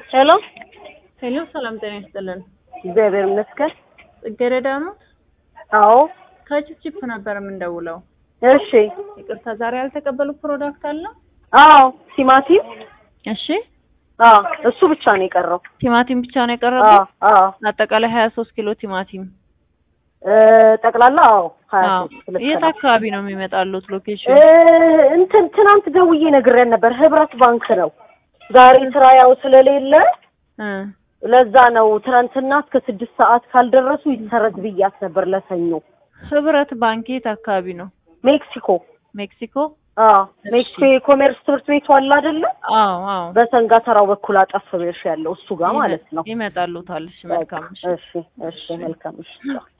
ሄሎ ሄሎ፣ ሰላም ጤና ይስጥልን። እግዚአብሔር ይመስገን። ጽጌረዳ ነው። አዎ ከችፕችፕ ነበር የምንደውለው። እሺ። ይቅርታ፣ ዛሬ ያልተቀበሉ ፕሮዳክት አለ? አዎ ቲማቲም እሺ፣ አዎ እሱ ብቻ ነው የቀረው። ቲማቲም ብቻ ነው አዎ የቀረበው። አዎ አጠቃላይ 23 ኪሎ ቲማቲም። እ ጠቅላላ አዎ ሀያ አዎ። ሶስት ልክ የት ነው። አካባቢ ነው የሚመጣሉት ሎኬሽን? እ እንትን ትናንት ደውዬ ነግሬን ነበር። ህብረት ባንክ ነው ዛሬ ስራ ያው ስለሌለ እ ለዛ ነው ትናንትና እስከ ስድስት ሰዓት ካልደረሱ ይሰረዝ ብያት ነበር ለሰኞ። ህብረት ባንክ የት አካባቢ ነው? ሜክሲኮ ሜክሲኮ? አዎ ሜክሲኮ የኮሜርስ ትምህርት ቤቱ አለ አይደለ? አዎ አዎ። በሰንጋ ተራው በኩል አጠፍ ብለሽ ያለው እሱ ጋር ማለት ነው። ይመጣሉታል። እሺ፣ መልካም እሺ። እሺ እሺ መልካም እሺ